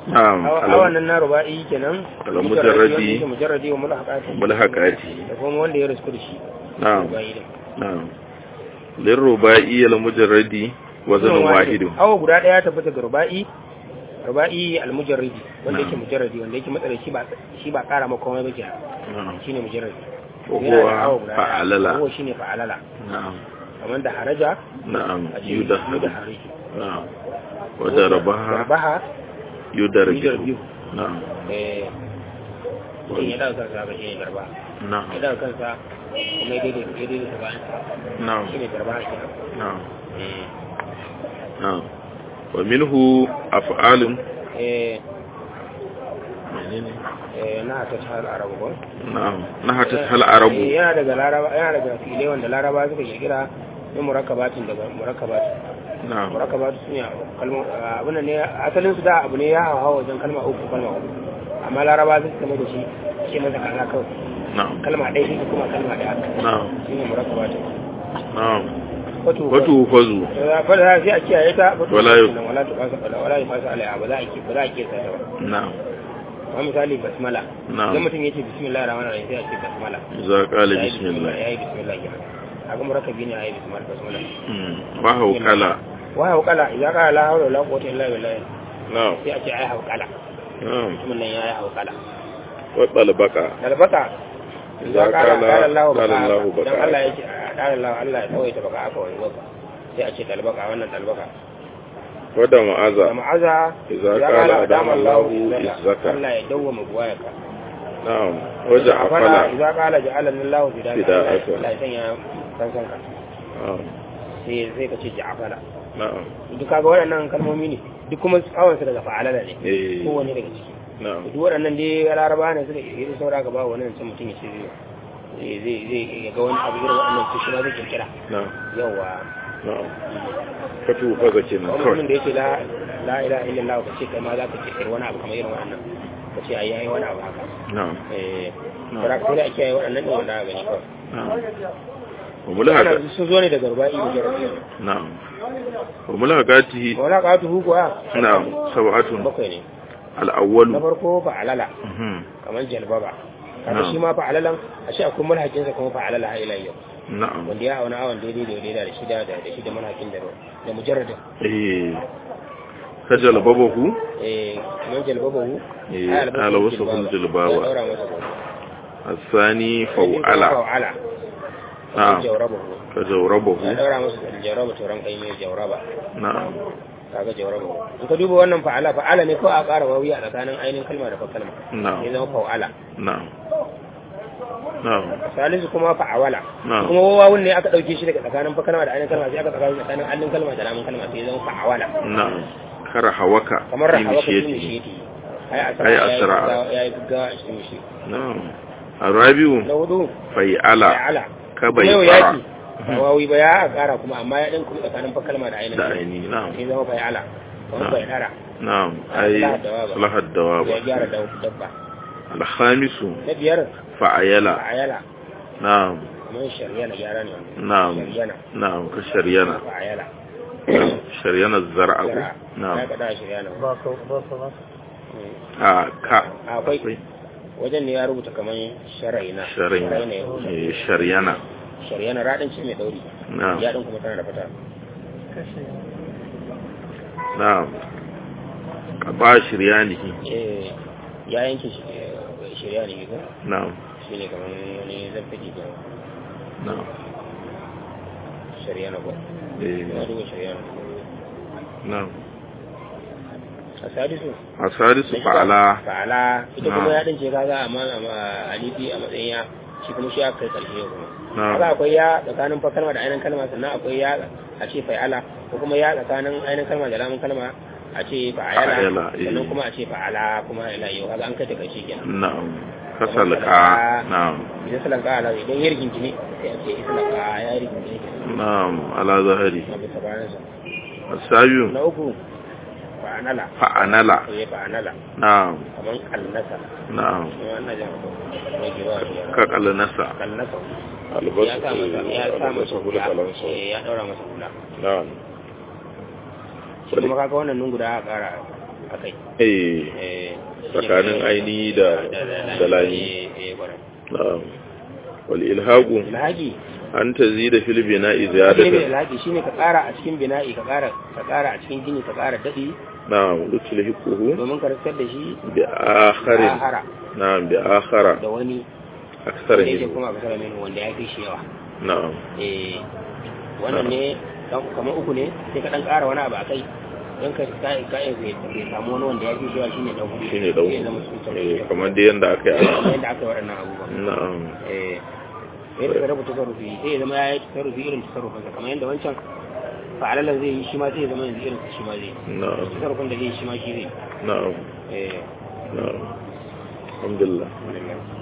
na'am awan nan na ruba'i kenan Al- mujarradi. wanda yake mujarradi wa mulhaqati mulhaqati da kuma wanda ya risku da shi na'am ruba'i din na'am lirruba'i al-mujarradi wazanun wahidun awa guda daya tabbata ga ruba'i ruba'i al-mujarradi wanda yake Na'am. mujarradi wanda yake matsala shi ba shi ba kara maka komai ba ke na'am shine mujarradi Wa Yana da huwa awa guda daya. fa'alala. Wa huwa shine fa'alala na'am kamar da haraja na'am a ce yudahadu yudaharu na'am wa darabaha darbaha yudarbihu yudarbihu na'am eh mutum ya daga kansa ba shine darba na'am ya daga kansa kuma ya daidai ya daidai ta bayan na'am shine darba kenan na'am eh na'am wa minhu af'alun eh menene eh na ta tal arabu ko na'am nahatat hal arabu Eh, yana daga laraba yana daga filai wanda laraba suka kirkira ne murakkabatin daga murakkabatin na'am murakabatu sun yi kalma abin ne asalin su da abu ne ya hawa wajen kalma uku kalma uku amma laraba sun kama da shi ce masa kaza kawai na'am kalma ɗaya shi kuma kalma ɗaya na'am shi ne murakabatu na'am wato watu fazu fa da sai a kiyaye ta wato Wala yu- wala ta fasa wala wala ya fasa alaiha ba za a ki ba za a ki sai ba na'am amma misali basmala Na'am. idan mutum yace bismillahir rahmanir rahim sai a ce basmala za qala Yayi bismillah yayi bismillah kenan haka murakabi ne yayi bismillah basmala Mm. wa hawqala wa hawqala idza qala la hawla wala quwwata illa billah na'am sai a ce ai hawqala na'am mutumin nan yayi hawqala wa talbaka dalbaka Idza ya kara qala- kara Allah qala baka Allahu dan baka. Allah yake kara Allah Allah ya tsawaita baka aka wani baka sai a ce dalbaka wannan dalbaka wa da ma'aza da ma'aza Idza ya qala kara adama Allahu izzaka. izzaka. Allah ya dawwama buwayaka na'am wa ja'fala idza qala ja'alani Allahu fidaka Fidaka. Allah ya sanya kansan ka na'am sai sai ka ce ja'fala na'am duk kaga waɗannan kalmomi ne duk kuma tsawon su daga fa'alala ne eh kowanne daga ciki na'am duk waɗannan dai laraba ne suka yi saura gaba wani mutum mutum ya ce zai zai zai ya ga wani abu irin waɗannan su shi ma zai kirkira na'am yawa na'am fatu faza kenan wani kawai mutumin da yake la la ilaha illallah ka ce kai ma za ka kirkiri wani abu kamar irin waɗannan ka ce ayi ayi wani abu haka na'am eh Na'am. bara sai da ake yi waɗannan ɗin wanda aka gani kawai na'am wa mulhaqa Ana sun zo ne daga ruba'i da jarabi na'am wa mulhaqatihi wala ka tu kuwa na'am sab'atun bakwai ne al-awwal na farko fa'alala mhm kamar jalbaba kaga Na'am. shi ma fa'alalan a shi akwai mulhakin sa kuma fa'alala har ila yau na'am wanda ya auna awon daidai da daidai da shida da da shida mulhakin da da mujarradin eh kajal babahu eh kamar jalbabahu Eh, ai albasu ala wasu kun jilbaba. ya daura masa gaba الثاني فوعل fa'ala نعم jawrabahu كجوربه ya daura masa jawraba turan kai mai jawraba نعم kaga jawrabahu in ka duba wannan fa'ala fa'ala ne ko a ƙara wawi a tsakanin ainihin kalma da fa kalma نعم ya zama fa'ala نعم نعم salisu kuma fa'awala Na'am. kuma wawun ne aka dauke shi daga tsakanin fa kalma da ainihin kalma sai aka tsakanin tsakanin allin kalma da lamun kalma sai ya zama fa'awala نعم كرهوك kamar في rahawa ka tuni مشيته shi ai asra Ai ya yi asra. gaggawa- ya yi gaggawa a cikin shi نعم الرابع na hudu فيعل fa'ala kuma yau كبيعل yaki ba wawi ba ya kara kuma amma ya din kuma tsakanin fa kalma da ainihin da kalma aini na'am sai zama fa'ala kuma Na'am. bai dara na'am ai Salaha dawaba. salaha dawaba ya gyara dab- dabba alhamisu na biyar fa'ayala fa'ayala na'am kamar sharyana gyara ne wannan na'am sharyana na'am ka sharyana fa'ayala sharyana zar'a ko Zara. ya na'am kada sharyana ba ka ba ka ba a ka akwai wajen ne ya rubuta kamar sharaina sharyana ya rubuta eh sharyana sharyana radin ce mai dauri na'am ya din kuma tana da fata kashe na'am ka ba shiryanihi eh ya yanke shi eh, shirya ne ko na'am shi ne kamar wani zafi ko na'am shari'a na ko eh ya duba shari'a na na'am a sadisu asadisu na shida, fa'ala fa'ala ita Na'am. kuma ya dince kaga amma amma alifi a matsayin ya shi kuma shi aka kai karshe ya kuma Na'am. haka akwai ya tsakanin fa kalma da ainihin kalma sannan akwai ya a ce fa'ala ko kuma ya tsakanin ainihin kalma da lamun kalma a ce Fa'ala, fa'ala eh. sannan kuma a ce fa'ala kuma ila yau kaga an kai ta karshe kenan na'am kasalka na'am idan salanka ala idan ya rigingine sai a ce isalanka ya rigingine kenan na'am ala zahari a bisa bayansa asabiyu na uku fa'anala fa'anala ya fa'anala na'am kamar kallasa na'am shi ma ina jan ko mai giba ka kalnasa kallasa ya albasu sa masa ya sa masa hula kalansa eh ya daura masa hula na'am shi kuma kaga wannan nun guda aka kara akai eh eh tsakanin aini da da lami eh eh kwarai na'am wal ilhaqu ilhaji an tazida fil bina'i shine ziyadatan ilhaji shine ka ƙara a cikin bina'i ka ƙara ka ƙara a cikin gini ka ƙara dadi na'am lutulhiquhu domin ka riskar da shi bi akharin ahara na'am bi akhara da wani aksara wanda yake minhu kuma a kasar menu wanda ya fi shi yawa na'am eh wannan ne dan kamar uku ne sai ka dan ƙara wani abu akai don ka ka ka bai samu wani wanda ya fi shi yawa shine dan hudu shine dan Sai zama su eh sauran kamar dai yanda aka yi a yadda aka yi waɗannan abubuwan na'am eh sai da rabu tasarrufi sai ya zama ya yi tasarrufi irin tasarrufinsa kamar yadda wancan fa'alalan zai yi shi ma sai ya zama yanzu irin shi ma zai yi na'am tasarrufin da zai yi shi ma shi zai yi na'am eh na'am alhamdulillah alhamdulillah